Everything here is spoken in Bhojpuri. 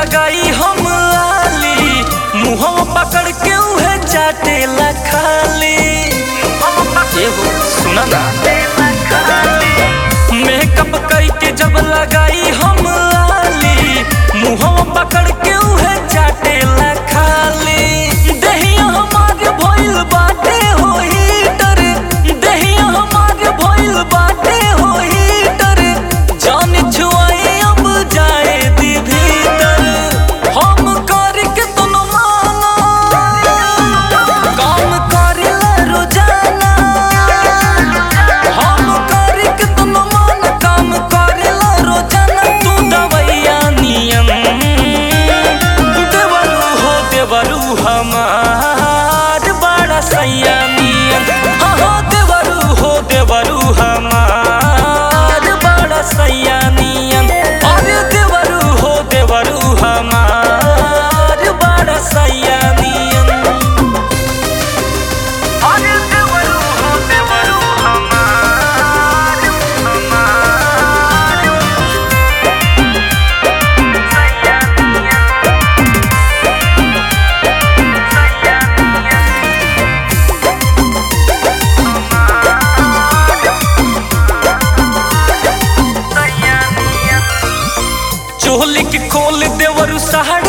लगाई हम लाली मुहवा पकड़ के उहे चाटेला खाली एगो सुना ना मेकअप करके जब लगाई हम लाली मुहवा पकड़ के उहे चाटेला खाली दहिया हमारे भइल बाटे हो हीटर दहिया हमारे भइल बाटे हो हीटर जान छुआई अब जाए दी भीतर हम करके तुम माना काम करेला रोजाना हम करके तुम मान काम करेला रोजाना तू दवैया नियम देवरू हो देवरू हमार बड़ा सैया नियम हाँ हो देवरू हो देवरू हमार बड़ा सैया नियम अरे देवरू हो देवरू हमार बड़ा सैया नियम अरे देवरू हो देवरू हमार हमार सैया नियम सैया नियम सैया नियम चोली के खोल देवरू सहारा